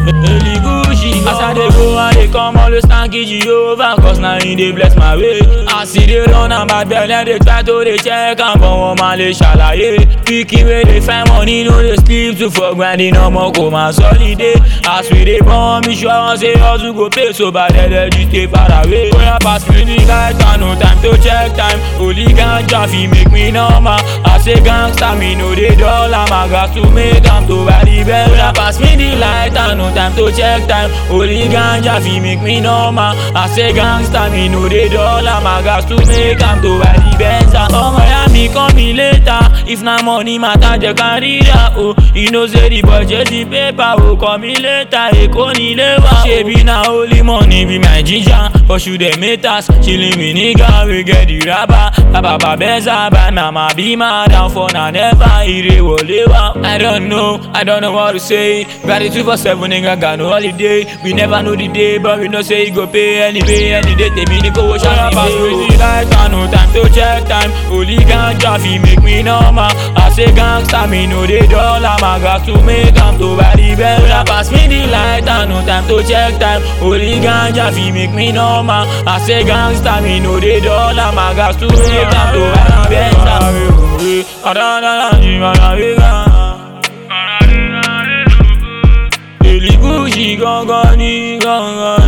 Eli Gucci As I dey go I dey come always thank you Jehovah Cause na him dey bless my way As e dey run am bad belle dey try to dey check am But wọ́n máa lè ṣàlàyé Pikin wey dey find money no dey sleep too for grinding ọmọ kò máa sọ́lidé As we dey born me sure wọn say hustle go pay so bad ẹ̀dẹ̀ ju stay far away Oya pass me the light and no time to check time Holy ganja fit make me normal I say gangster me no dey dull am I got to make am to buy the best Oya pass me the light and no time to check time Holy ganja fit make me normal I say gangster me no dey dull am I got to make am to buy the best ọmọ ya mi call me later if na money matter jẹ ká ríra o you know say the boy chasing paper o call me later èkó nílé wa ṣebi na only money be my ginger pursue the meters chilling with nigga wey get the raba bàbá bẹ́sà bá màmá bí máa down for na never ire wọlé wa. I don't know I don't know what to say gratitude for seven nigga got no holiday we never know the day but we know say e go pay anyway any day tèmi ní kówó ṣáà pass me the light and no time to check time holy ganja fit make me normal I say gangster me no dey dull am I got to make am to buy the best Oya pass me the light and no time to check time holy ganja fit make me normal I say gangster me no dey dull am I got to make am to buy the best. Eli Gucci gangan ni gangan